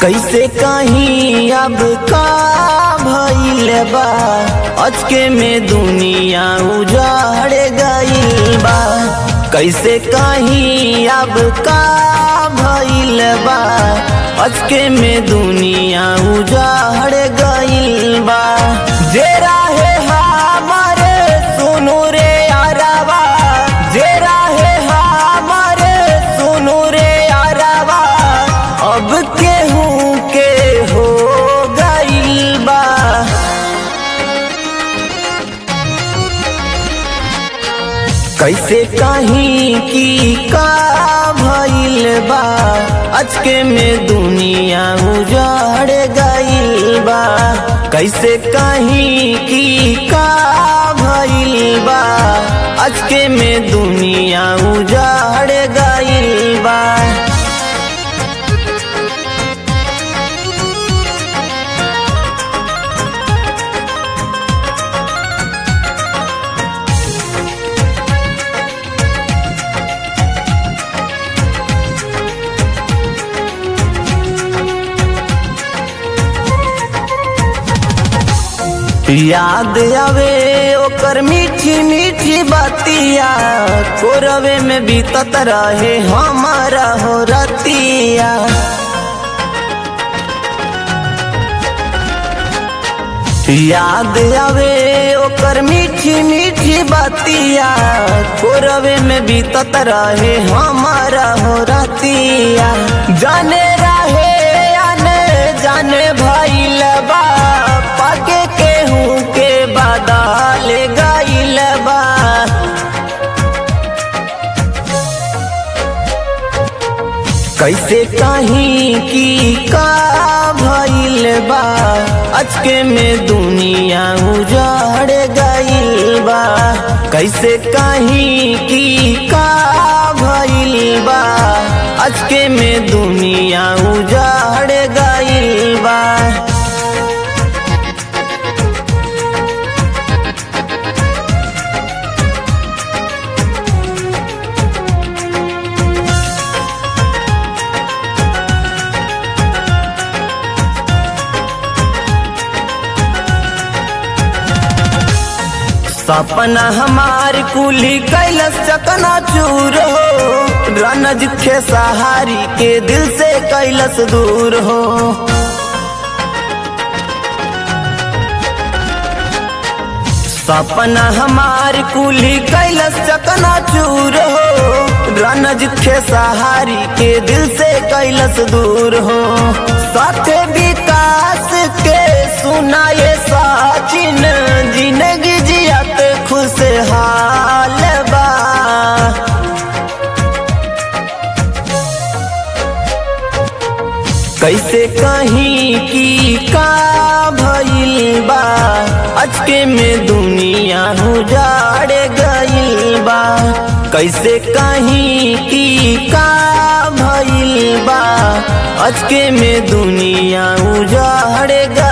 कैसे कहीं अब का भइल बा अचके में दुनिया उजाड़ गइल बा कैसे कहीं अब का भइल बा अचके में दुनिया उजाड़ गइल बा जे राहे हमारे सुनु रे अरवा जे राहे हमारे सुनु रे अरवा अब केहू के हो गइल बा कैसे कहीं की का भइल बा अचके में दुनिया उजाड़ गइल बा कैसे कहीं की का भइल बा अचके में दुनिया उजाड़ गइल बा याद आवे ओकर मीठी मीठी बातिया कोरवे में बीतत रहे हमारा हो रतिया याद आवे ओकर मीठी मीठी बातिया कोरवे में बीतत रहे हमारा हो रतिया जाने रहे आने जाने भइल बा पाके केहू के बदल गइल बा कैसे कहीं की का भइल बा अचके में दुनिया उजाड़ गइल बा कैसे कहीं की का भइल बा अचके में दुनिया उजाड़ गइल बा सपना हमार कुली कैलस चकना चूर हो रणज खे सहारी के दिल से कैलस दूर हो सपना हमार कुली कैलस चकना चूर हो रणज खे सहारी के दिल से कैलस दूर हो साथे विकास के सुनाए साचिन जिंदगी जियत खुशहाल बा कैसे कहीं की का भइल बा अचके में दुनिया उजाड़ गइल बा कैसे कहीं की का भइल बा अचके में दुनिया उजाड़ गइल